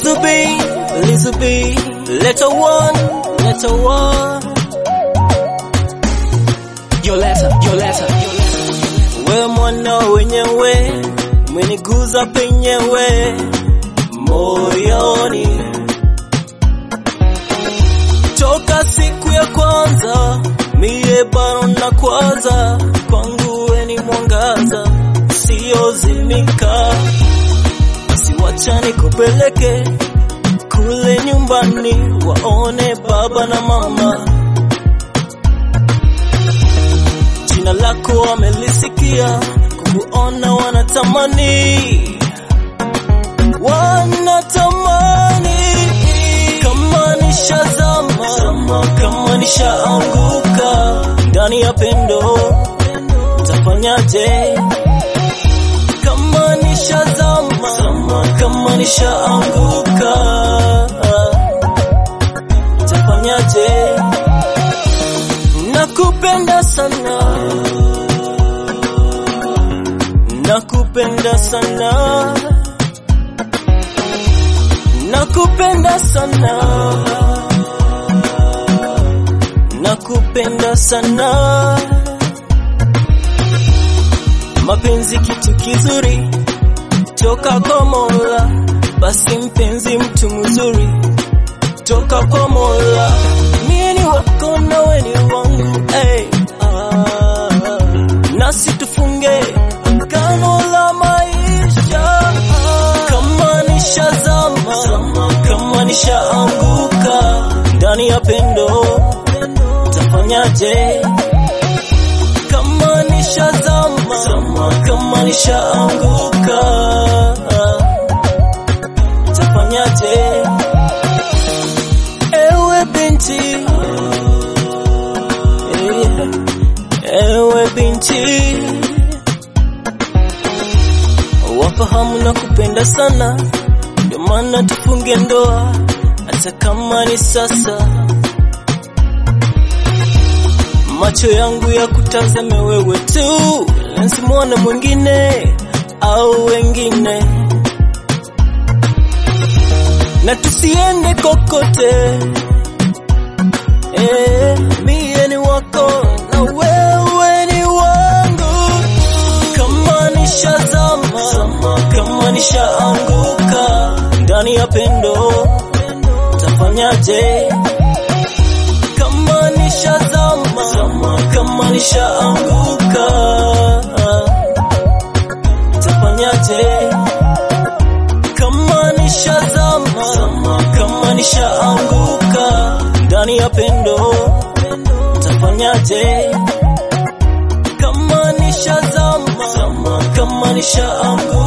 Lizzy B, Lizzy B, letter one, letter one. Your letter, your letter, your letter. We mwana wenyewe, umeniguza penyewe moyoni toka siku ya kwanza, mie bado na kwaza, kwangu we ni mwangaza usiozimika. Basi wacha nikupeleke kule nyumbani, waone baba na mama. Jina lako wamelisikia, kukuona wanatamani, wanatamani kama nishazama, kama nishaanguka ndani ya pendo, tafanyaje? Kama nishazama, kama nishaanguka, tafanyaje? Nakupenda sana, nakupenda sana, nakupenda sana, nakupenda sana. Mapenzi kitu kizuri toka kwa Mola, basi mpenzi mtu mzuri toka kwa Mola. Mie ni wako na we ni wangu hey, ah, nasi tufunge agano la maisha kama nishazama, kama nishaanguka ndani ya pendo, tafanyaje? Kama nishazama, kama nishaanguka, tafanyaje? Ewe binti, ewe binti, wafahamu na kupenda sana, ndio maana tufunge ndoa, hata kama ni sasa. Macho yangu ya kutazame wewe tu, nsimwone mwingine au wengine, na tusiende kokote. Eh, mie ni wako na wewe ni wangu. Kama nishazama, kama nishaanguka ndani ya pendo, tafanyaje? Kama nishazama, kama nishaanguka, tafanyaje? Kama nishazama, kama nishaanguka ndani ya pendo, tafanyaje? Kama nishazama, kama nishaanguka